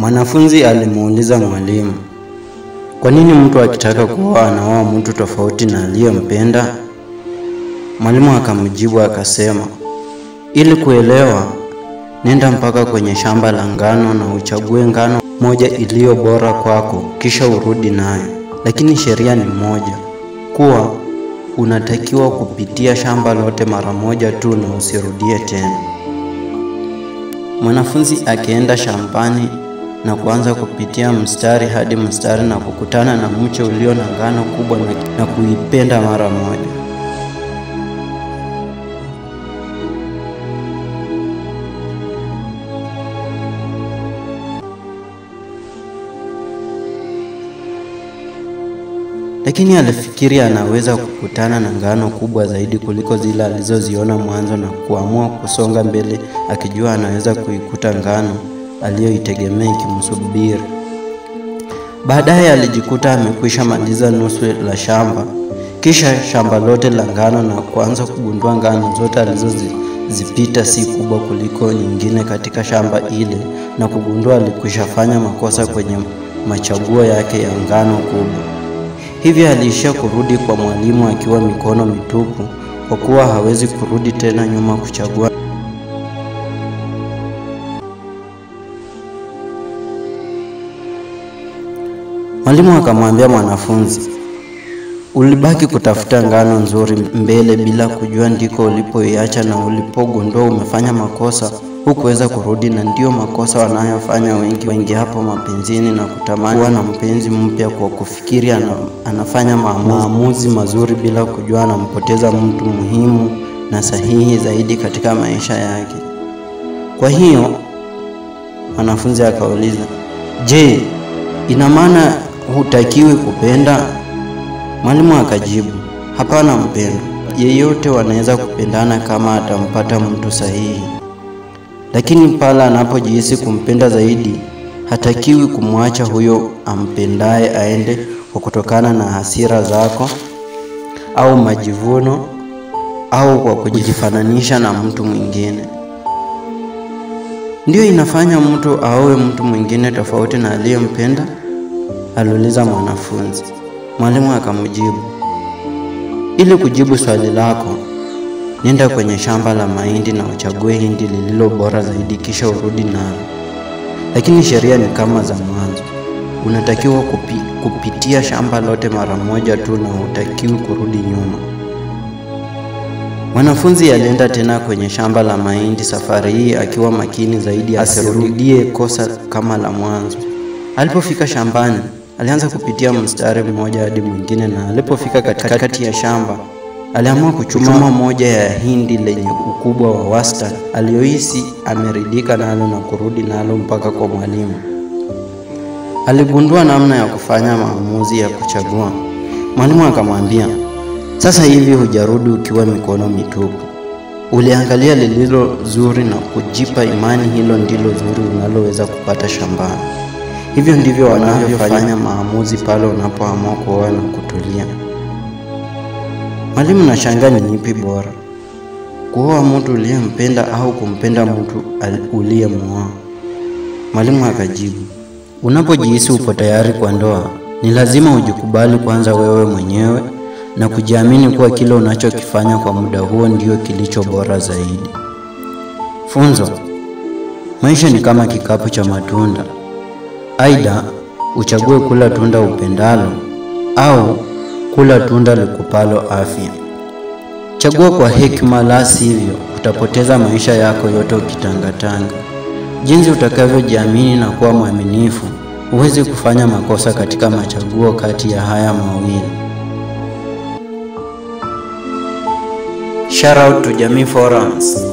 Mwanafunzi alimuuliza mwalimu, kwa nini mtu akitaka kuoa anaoa mtu tofauti na aliyempenda? Mwalimu akamjibu akasema, ili kuelewa, nenda mpaka kwenye shamba la ngano na uchague ngano moja iliyo bora kwako, kisha urudi nayo. Lakini sheria ni moja, kuwa unatakiwa kupitia shamba lote mara moja tu na usirudie tena. Mwanafunzi akienda shambani na kuanza kupitia mstari hadi mstari na kukutana na mche ulio na ngano kubwa na, na kuipenda mara moja. Lakini alifikiri anaweza kukutana na ngano kubwa zaidi kuliko zile alizoziona mwanzo na kuamua kusonga mbele akijua anaweza kuikuta ngano aliyoitegemea ikimsubiri. Baadaye alijikuta amekwisha maliza nusu la shamba, kisha shamba lote la ngano na kuanza kugundua ngano zote alizozipita si kubwa kuliko nyingine katika shamba ile na kugundua alikwisha fanya makosa kwenye machaguo yake ya ngano kubwa. Hivyo aliishia kurudi kwa mwalimu akiwa mikono mitupu, kwa kuwa hawezi kurudi tena nyuma kuchagua. Mwalimu akamwambia mwanafunzi, ulibaki kutafuta ngano nzuri mbele bila kujua ndiko ulipoiacha, na ulipogundua umefanya makosa hukuweza kurudi, na ndiyo makosa wanayofanya wengi wengi hapo mapenzini, na kutamani kuwa na mpenzi mpya kwa kufikiri ana, anafanya maamuzi mazuri bila kujua anampoteza mtu muhimu na sahihi zaidi katika maisha yake. Kwa hiyo mwanafunzi akauliza, je, ina maana hutakiwi kupenda? Mwalimu akajibu, hapana mpendwa, yeyote wanaweza kupendana kama atampata mtu sahihi lakini pale anapojihisi kumpenda zaidi, hatakiwi kumwacha huyo ampendaye aende kwa kutokana na hasira zako au majivuno au kwa kujifananisha na mtu mwingine. Ndiyo inafanya mtu aowe mtu mwingine tofauti na aliyempenda? aliuliza mwanafunzi. Mwalimu akamjibu, ili kujibu swali lako Nenda kwenye shamba la mahindi na uchague hindi lililo bora zaidi, kisha urudi nalo. Lakini sheria ni kama za mwanzo, unatakiwa kupi, kupitia shamba lote mara moja tu na hutakiwi kurudi nyuma. Mwanafunzi alienda tena kwenye shamba la mahindi, safari hii akiwa makini zaidi asirudie kosa kama la mwanzo. Alipofika shambani, alianza kupitia mstari mmoja hadi mwingine, na alipofika katikati ya shamba aliamua kuchuma moja ya hindi lenye ukubwa wa wastani aliyohisi ameridhika nalo na kurudi nalo mpaka kwa mwalimu. Aligundua namna ya kufanya maamuzi ya kuchagua. Mwalimu akamwambia, sasa hivi hujarudi ukiwa mikono mitupu. Uliangalia lililo zuri na kujipa imani hilo ndilo zuri unaloweza kupata shambani. Hivyo ndivyo wanavyofanya maamuzi pale unapoamua kuoa na kutulia. Mwalimu, nashangaa ni ipi bora, kuoa mtu uliyempenda au kumpenda mtu uliyemwoa? Mwalimu akajibu, unapojihisi upo tayari kwa ndoa, ni lazima ujikubali kwanza wewe mwenyewe na kujiamini kuwa kile unachokifanya kwa muda huo ndio kilicho bora zaidi. Funzo: maisha ni kama kikapu cha matunda, aidha uchague kula tunda upendalo au kula tunda likupalo afya. Chagua kwa hekima, la sivyo utapoteza maisha yako yote ukitangatanga. Jinsi utakavyojiamini na kuwa mwaminifu, huwezi kufanya makosa katika machaguo kati ya haya mawili. Shout out to Jamii Forums.